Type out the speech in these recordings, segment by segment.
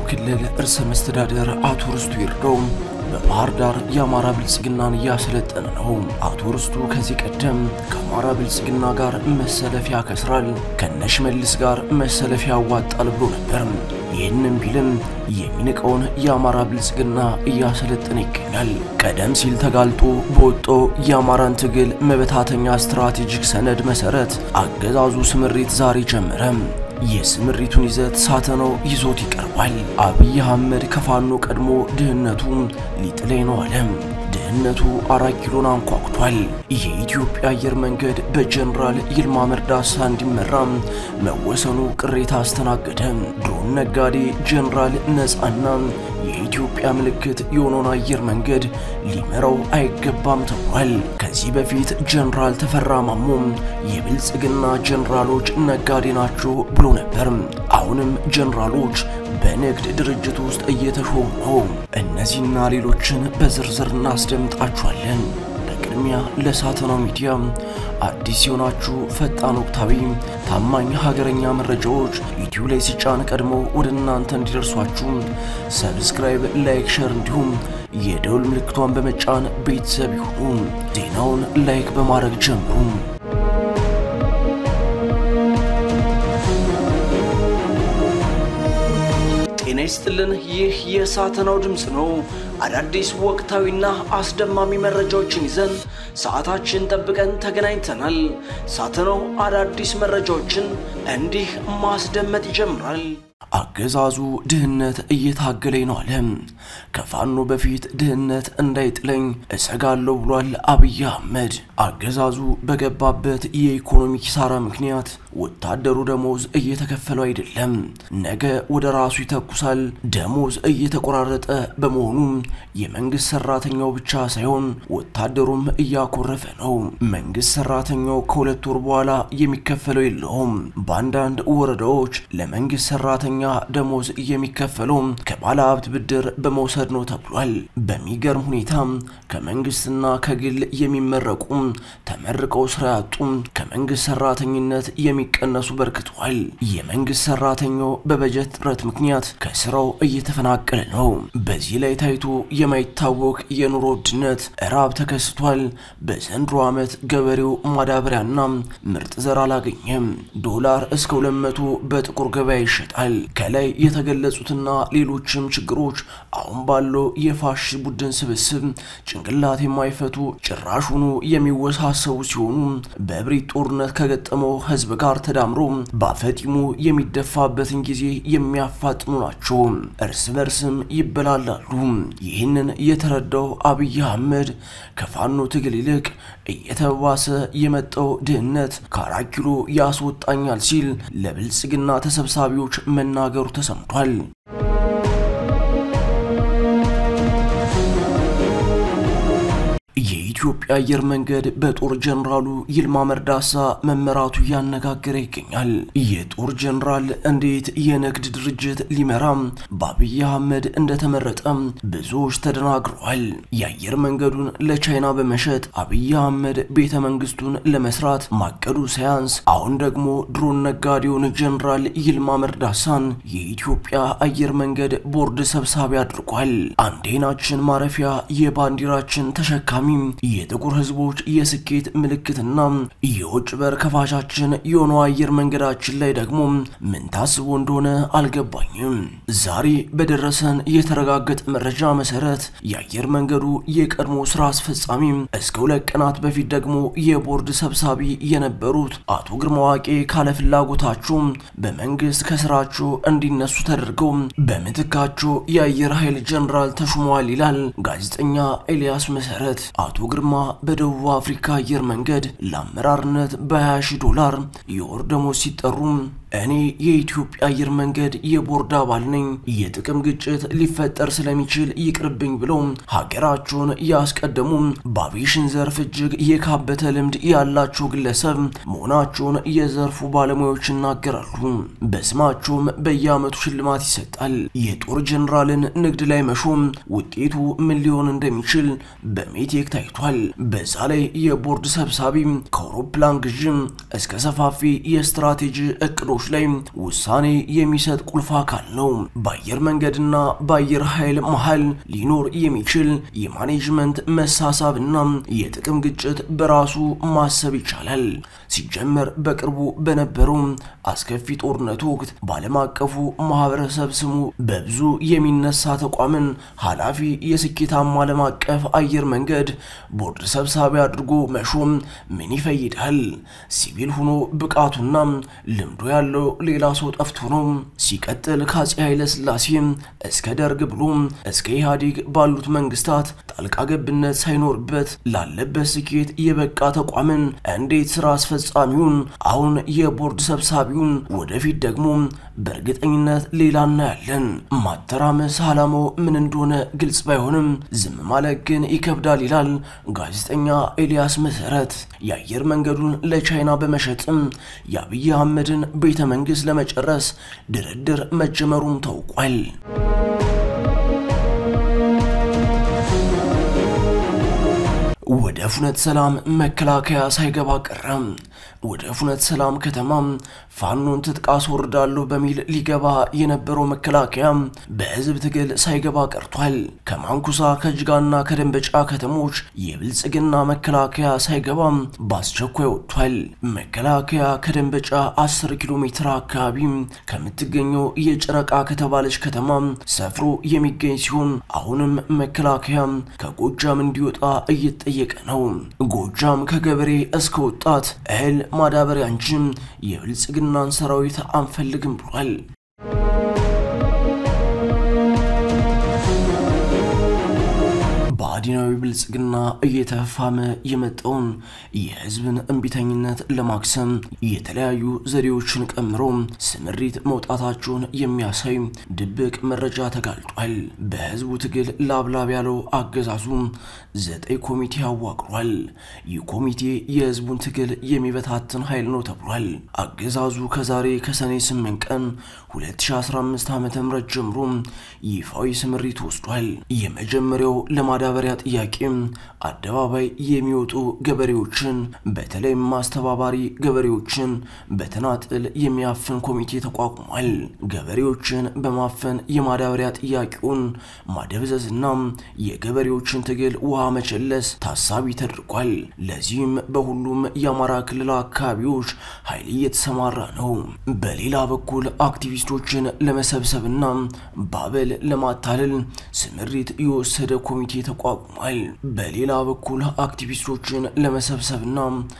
ክልል ርዕሰ መስተዳደር አቶ ርስቱ ይርዳው በባህር ዳር የአማራ ብልጽግናን እያሰለጠነ ነው። አቶ ርስቱ ከዚህ ቀደም ከአማራ ብልጽግና ጋር መሰለፍ ያከስራል፣ ከነሽመልስ ጋር መሰለፍ ያዋጣል ብሎ ነበር። ይህንም ቢልም የሚንቀውን የአማራ ብልጽግና እያሰለጠነ ይገኛል። ቀደም ሲል ተጋልጦ በወጣው የአማራን ትግል መበታተኛ ስትራቴጂክ ሰነድ መሰረት አገዛዙ ስምሪት ዛሬ ጀመረ። የስምሪቱን ይዘት ሳተናው ይዞት ይቀርባል። አብይ አህመድ ከፋኖ ቀድሞ ድህነቱ ሊጥለኝ ነው አለ። ድህነቱ አራት ኪሎን አንኳኩቷል። የኢትዮጵያ አየር መንገድ በጀነራል ይልማ መርዳሳ እንዲመራ መወሰኑ ቅሬታ አስተናገደ። ድሮን ነጋዴ ጀነራል ነፃና የኢትዮጵያ ምልክት የሆነውን አየር መንገድ ሊመራው አይገባም ተብሏል። ከዚህ በፊት ጀነራል ተፈራ ማሞ የብልጽግና ጀነራሎች ነጋዴ ናቸው ብሎ ነበር። አሁንም ጀነራሎች በንግድ ድርጅት ውስጥ እየተሾሙ ነው። እነዚህና ሌሎችን በዝርዝር እናስደምጣችኋለን። በቅድሚያ ለሳተናው ሚዲያ አዲስ የሆናችሁ ፈጣን፣ ወቅታዊ፣ ታማኝ ሀገረኛ መረጃዎች ዩቲዩብ ላይ ሲጫን ቀድሞ ወደ እናንተ እንዲደርሷችሁ ሰብስክራይብ፣ ላይክ፣ ሸር እንዲሁም የደውል ምልክቷን በመጫን ቤተሰብ ይሁኑ። ዜናውን ላይክ በማድረግ ጀምሩ። ጤና ይስጥልን። ይህ የሳተናው ድምፅ ነው። አዳዲስ ወቅታዊና አስደማሚ መረጃዎችን ይዘን ሰዓታችን ጠብቀን ተገናኝተናል። ሳተናው አዳዲስ መረጃዎችን እንዲህ ማስደመጥ ይጀምራል። አገዛዙ ድህነት እየታገለኝ ነው አለ። ከፋኖ በፊት ድህነት እንዳይጥለኝ እሰጋለሁ ብሏል አብይ አህመድ። አገዛዙ በገባበት የኢኮኖሚ ኪሳራ ምክንያት ወታደሩ ደሞዝ እየተከፈለው አይደለም። ነገ ወደ ራሱ ይተኩሳል። ደሞዝ እየተቆራረጠ በመሆኑ የመንግስት ሰራተኛው ብቻ ሳይሆን ወታደሩም እያኮረፈ ነው። መንግስት ሰራተኛው ከሁለት ወር በኋላ የሚከፈለው የለውም። በአንዳንድ ወረዳዎች ለመንግስት ሰራተኛ ደሞዝ የሚከፈለው ከባለ ሀብት ብድር በመውሰድ ነው ተብሏል። በሚገርም ሁኔታ ከመንግስትና ከግል የሚመረቁ ተመርቀው ስራ ያጡ ከመንግስት ሰራተኝነት የሚቀነሱ በርክተዋል። የመንግስት ሰራተኛው በበጀት እጥረት ምክንያት ከስራው እየተፈናቀለ ነው። በዚህ ላይ ታይቶ የማይታወቅ የኑሮ ውድነት እራብ ተከስቷል። በዘንድሮ ዓመት ገበሬው ማዳበሪያና ምርጥ ዘር አላገኘም። ዶላር እስከ 200 በጥቁር ገበያ ይሸጣል። ከላይ የተገለጹትና ሌሎችም ችግሮች አሁን ባለው የፋሽስት ቡድን ስብስብ ጭንቅላት የማይፈቱ ጭራሹኑ የሚወሳሰቡ ሲሆኑ በእብሪት ጦርነት ከገጠመው ህዝብ ጋር ተዳምሮ በአፈጢሙ የሚደፋበትን ጊዜ የሚያፋጥኑ ናቸው። እርስ በርስም ይበላላሉ። ይህንን የተረዳው አብይ አህመድ ከፋኖ ትግል ይልቅ እየተባሰ የመጣው ድህነት ከአራት ኪሎ ያስወጣኛል ሲል ለብልጽግና ተሰብሳቢዎች መናገሩ ተሰምቷል። የኢትዮጵያ አየር መንገድ በጦር ጀነራሉ ይልማ መርዳሳ መመራቱ እያነጋገረ ይገኛል። የጦር ጀነራል እንዴት የንግድ ድርጅት ሊመራም በአብይ አህመድ እንደተመረጠ ብዙዎች ተደናግረዋል። የአየር መንገዱን ለቻይና በመሸጥ አብይ አህመድ ቤተ መንግስቱን ለመስራት ማቀዱ ሳያንስ አሁን ደግሞ ድሮን ነጋዴውን ጀነራል ይልማ መርዳሳን የኢትዮጵያ አየር መንገድ ቦርድ ሰብሳቢ አድርጓል። አንዴናችን ማረፊያ የባንዲራችን ተሸካሚ የጥቁር ህዝቦች የስኬት ምልክትና የውጭ በር ከፋቻችን የሆነው አየር መንገዳችን ላይ ደግሞ ምን ታስቦ እንደሆነ አልገባኝም። ዛሬ በደረሰን የተረጋገጠ መረጃ መሰረት የአየር መንገዱ የቀድሞ ስራ አስፈጻሚ እስከ ሁለት ቀናት በፊት ደግሞ የቦርድ ሰብሳቢ የነበሩት አቶ ግርማ ዋቄ ካለፍላጎታቸው በመንግስት ከስራቸው እንዲነሱ ተደርገው በምትካቸው የአየር ኃይል ጀነራል ተሹመዋል ይላል ጋዜጠኛ ኤልያስ መሰረት። አቶ ግርማ በደቡብ አፍሪካ አየር መንገድ ለአመራርነት በ20 ሺህ ዶላር የወር ደሞዝ ሲጠሩ እኔ የኢትዮጵያ አየር መንገድ የቦርድ አባል ነኝ፣ የጥቅም ግጭት ሊፈጠር ስለሚችል ይቅርብኝ ብለው ሀገራቸውን ያስቀደሙ በአቪዬሽን ዘርፍ እጅግ የካበተ ልምድ ያላቸው ግለሰብ መሆናቸውን የዘርፉ ባለሙያዎች ይናገራሉ። በስማቸውም በየዓመቱ ሽልማት ይሰጣል። የጦር ጀኔራልን ንግድ ላይ መሾም ውጤቱ ምን ሊሆን እንደሚችል በሜቴክ ታይቷል። ተሰጥቷል። በዛ ላይ የቦርድ ሰብሳቢ ከአውሮፕላን ግዥም እስከ ሰፋፊ የስትራቴጂ እቅዶች ላይ ውሳኔ የሚሰጥ ቁልፍ አካል ነው። በአየር መንገድና በአየር ኃይል መሃል ሊኖር የሚችል የማኔጅመንት መሳሳብና የጥቅም ግጭት በራሱ ማሰብ ይቻላል። ሲጀመር በቅርቡ በነበረው አስከፊ ጦርነት ወቅት በዓለም አቀፉ ማህበረሰብ ስሙ በብዙ የሚነሳ ተቋምን ኃላፊ የስኬታማ ዓለም አቀፍ አየር መንገድ ቦርድ ሰብሳቢ አድርጎ መሾም ምን ይፈይዳል? ሲቪል ሆኖ ብቃቱና ልምዶ ያለው ሌላ ሰው ጠፍቶ ነው። ሲቀጥል ከአፄ ኃይለ ሥላሴ እስከ ደርግ ብሎ እስከ ኢህአዴግ ባሉት መንግስታት ጣልቃ ገብነት ሳይኖርበት ላለበት ስኬት የበቃ ተቋምን እንዴት ስራ አስፈጻሚውን አሁን የቦርድ ሰብሳቢውን ወደፊት ደግሞ በእርግጠኝነት ሌላ እናያለን። ማተራመስ ዓላማው ምን እንደሆነ ግልጽ ባይሆንም ዝም ማለት ግን ይከብዳል ይላል ጋዜጠኛ ኤልያስ መሰረት። የአየር መንገዱን ለቻይና በመሸጥም የአብይ አህመድን ቤተ መንግስት ለመጨረስ ድርድር መጀመሩም ታውቋል። ወደ ፍኖተ ሰላም መከላከያ ሳይገባ ቀረም። ወደ ፍኖተ ሰላም ከተማ ፋኖን ትጥቅ አስወርዳለሁ በሚል ሊገባ የነበረው መከላከያ በህዝብ ትግል ሳይገባ ቀርቷል። ከማንኩሳ ከጅጋና ከደንበጫ ከተሞች የብልጽግና መከላከያ ሳይገባ በአስቸኳይ ወጥቷል። መከላከያ ከደንበጫ 10 ኪሎ ሜትር አካባቢ ከምትገኘው የጨረቃ ከተባለች ከተማ ሰፍሮ የሚገኝ ሲሆን አሁንም መከላከያ ከጎጃም እንዲወጣ እየተጠየቀ ነው። ጎጃም ከገበሬ እስከ ወጣት እህል ማዳበሪያ እንጂ የብልጽግናን ሰራዊት አንፈልግም ብሏል። ብአዴናዊ ብልጽግና እየተፋመ የመጣውን የህዝብን እምቢተኝነት ለማክሰም የተለያዩ ዘዴዎችን ቀምሮ ስምሪት መውጣታቸውን የሚያሳይ ድብቅ መረጃ ተጋልጧል። በህዝቡ ትግል ላብላብ ያለው አገዛዙ ዘጠኝ ኮሚቴ አዋቅሯል። ይህ ኮሚቴ የህዝቡን ትግል የሚበታትን ኃይል ነው ተብሏል። አገዛዙ ከዛሬ ከሰኔ 8 ቀን 2015 ዓ ም ጀምሮ ይፋዊ ስምሪት ወስዷል። የመጀመሪያው ለማዳበሪያ ጥያቄ አደባባይ የሚወጡ ገበሬዎችን በተለይም ማስተባባሪ ገበሬዎችን በተናጥል የሚያፍን ኮሚቴ ተቋቁሟል። ገበሬዎችን በማፈን የማዳበሪያ ጥያቄውን ማደብዘዝና የገበሬዎችን ትግል ውሃ መቸለስ ታሳቢ ተደርጓል። ለዚህም በሁሉም የአማራ ክልል አካባቢዎች ኃይል እየተሰማራ ነው። በሌላ በኩል አክቲቪስቶችን ለመሰብሰብና ባበል ለማታለል ስምሪት የወሰደ ኮሚቴ ተቋቁሟል። በሌላ በኩል አክቲቪስቶችን ለመሰብሰብና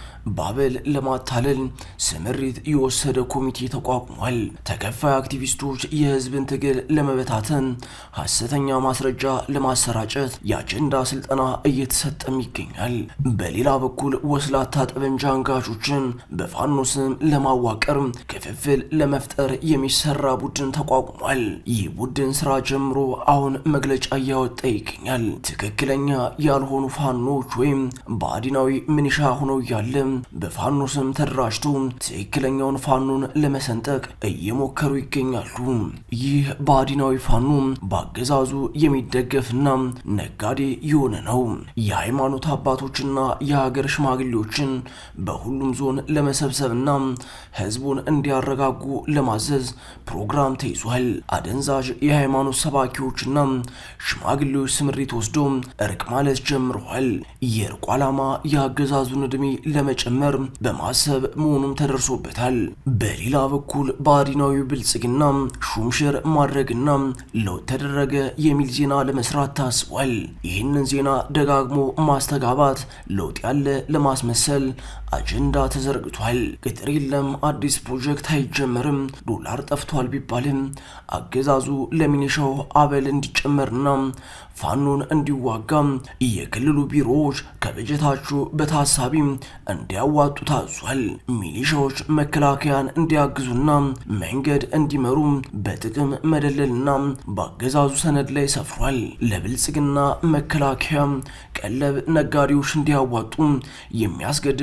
ባበል ለማታለል ስምሪት የወሰደ ኮሚቴ ተቋቁሟል። ተከፋይ አክቲቪስቶች የህዝብን ትግል ለመበታተን ሐሰተኛ ማስረጃ ለማሰራጨት የአጀንዳ ስልጠና እየተሰጠም ይገኛል። በሌላ በኩል ወስላታ ጠመንጃ አንጋቾችን በፋኖ ስም ለማዋቀር ክፍፍል ለመፍጠር የሚሰራ ቡድን ተቋቁሟል። ይህ ቡድን ስራ ጀምሮ አሁን መግለጫ እያወጣ ይገኛል። ትክክለኛ ያልሆኑ ፋኖች ወይም ብአዴናዊ ምንሻ ሆነው እያለ በፋኖ ስም ተደራጅቶ ትክክለኛውን ፋኖን ለመሰንጠቅ እየሞከሩ ይገኛሉ። ይህ ብአዴናዊ ፋኖ በአገዛዙ የሚደገፍና ነጋዴ የሆነ ነው። የሃይማኖት አባቶችና የሀገር ሽማግሌዎችን በሁሉም ዞን ለመሰብሰብና ህዝቡን እንዲያረጋጉ ለማዘዝ ፕሮግራም ተይዟል። አደንዛዥ የሃይማኖት ሰባኪዎችና ሽማግሌዎች ስምሪት ወስዶ እርቅ ማለት ጀምረዋል። የእርቁ ዓላማ የአገዛዙን ዕድሜ ለመጨመር በማሰብ መሆኑም ተደርሶበታል። በሌላ በኩል ብአዴናዊ ብልጽግና ሹምሽር ማድረግና ለውጥ ተደረገ የሚል ዜና ለመስራት ታስቧል። ይህንን ዜና ደጋግሞ ማስተጋባት ለውጥ ያለ ለማስመሰል አጀንዳ ተዘርግቷል። ቅጥር የለም፣ አዲስ ፕሮጀክት አይጀመርም፣ ዶላር ጠፍቷል ቢባልም አገዛዙ ለሚኒሻው አበል እንዲጨመርና ፋኖን እንዲዋጋ የክልሉ ቢሮዎች ከበጀታቸው በታሳቢ እንዲያዋጡ ታዟል። ሚሊሻዎች መከላከያን እንዲያግዙና መንገድ እንዲመሩ በጥቅም መደለልና በአገዛዙ ሰነድ ላይ ሰፍሯል። ለብልጽግና መከላከያ ቀለብ ነጋዴዎች እንዲያዋጡ የሚያስገድድ ቡድን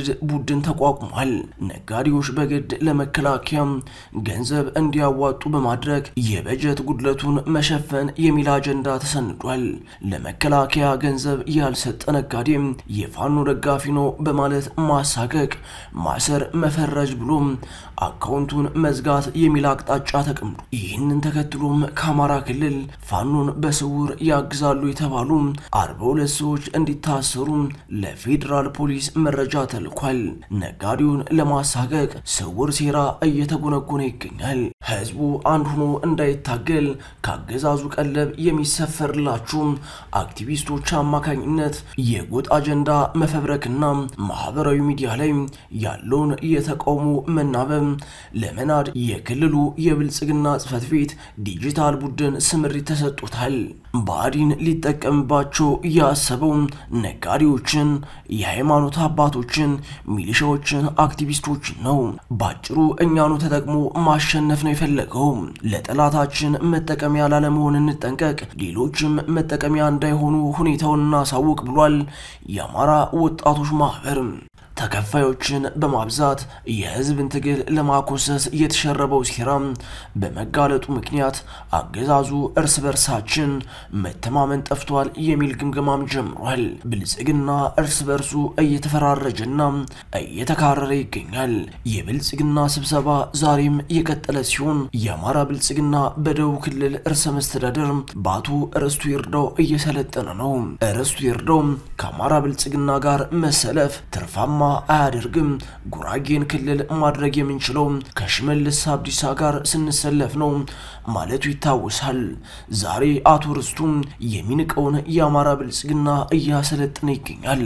ቡድን ተቋቁሟል። ነጋዴዎች በግድ ለመከላከያ ገንዘብ እንዲያዋጡ በማድረግ የበጀት ጉድለቱን መሸፈን የሚል አጀንዳ ተሰንዷል። ለመከላከያ ገንዘብ ያልሰጠ ነጋዴም የፋኖ ደጋፊ ነው በማለት ማሳቀቅ፣ ማሰር፣ መፈረጅ ብሎም አካውንቱን መዝጋት የሚል አቅጣጫ ተቀምጦ ይህንን ተከትሎም ከአማራ ክልል ፋኖን በስውር ያግዛሉ የተባሉ አርባ ሁለት ሰዎች እንዲታሰሩ ለፌዴራል ፖሊስ መረጃ ተልኳል። ነጋዴውን ለማሳቀቅ ስውር ሴራ እየተጎነጎነ ይገኛል። ህዝቡ አንድ ሆኖ እንዳይታገል ካገዛዙ ቀለብ የሚሰፈርላችሁ አክቲቪስቶች አማካኝነት የጎጥ አጀንዳ መፈብረክና ማህበራዊ ሚዲያ ላይ ያለውን የተቃውሞ መናበብ ለመናድ የክልሉ የብልጽግና ጽህፈት ቤት ዲጂታል ቡድን ስምሪት ተሰጥቶታል። ብአዴን ሊጠቀምባቸው ያሰበው ነጋዴዎችን፣ የሃይማኖት አባቶችን፣ ሚሊሻዎችን፣ አክቲቪስቶችን ነው። ባጭሩ እኛኑ ተጠቅሞ ማሸነፍ ነው የፈለገው። ለጠላታችን መጠቀሚያ ላለመሆን እንጠንቀቅ፣ ሌሎችም መጠቀሚያ እንዳይሆኑ ሁኔታውን እናሳውቅ ብሏል የአማራ ወጣቶች ማህበር። ተከፋዮችን በማብዛት የህዝብን ትግል ለማኮሰስ የተሸረበው ሴራ በመጋለጡ ምክንያት አገዛዙ እርስ በርሳችን መተማመን ጠፍቷል የሚል ግምገማም ጀምሯል። ብልጽግና እርስ በርሱ እየተፈራረጀና እየተካረረ ይገኛል። የብልጽግና ስብሰባ ዛሬም የቀጠለ ሲሆን የአማራ ብልጽግና በደቡብ ክልል ርዕሰ መስተዳደር በአቶ ርስቱ ይርዳው እየሰለጠነ ነው። ርስቱ ይርዳው ከአማራ ብልጽግና ጋር መሰለፍ ትርፋማ አያደርግም። ጉራጌን ክልል ማድረግ የምንችለው ከሽመልስ አብዲሳ ጋር ስንሰለፍ ነው ማለቱ ይታወሳል። ዛሬ አቶ ርስቱም የሚንቀውን የአማራ ብልጽግና እያሰለጠነ ይገኛል።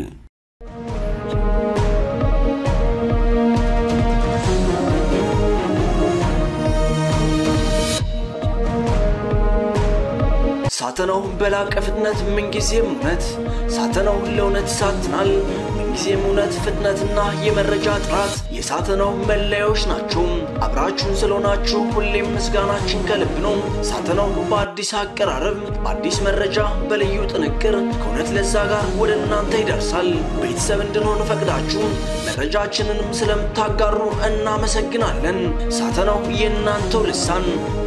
ሳተናው በላቀ ፍጥነት ምንጊዜም እውነት ሳተናው ለእውነት ይሳትናል። ምንጊዜም እውነት፣ ፍጥነትና የመረጃ ጥራት የሳተናው መለያዎች ናቸው። አብራችሁን ስለሆናችሁ ሁሌም ምስጋናችን ከልብ ነው። ሳተናው በአዲስ አቀራረብ፣ በአዲስ መረጃ፣ በልዩ ጥንቅር ከእውነት ለዛ ጋር ወደ እናንተ ይደርሳል። ቤተሰብ እንድንሆን ፈቅዳችሁ መረጃችንንም ስለምታጋሩ እናመሰግናለን። ሳተናው የእናንተው ልሳን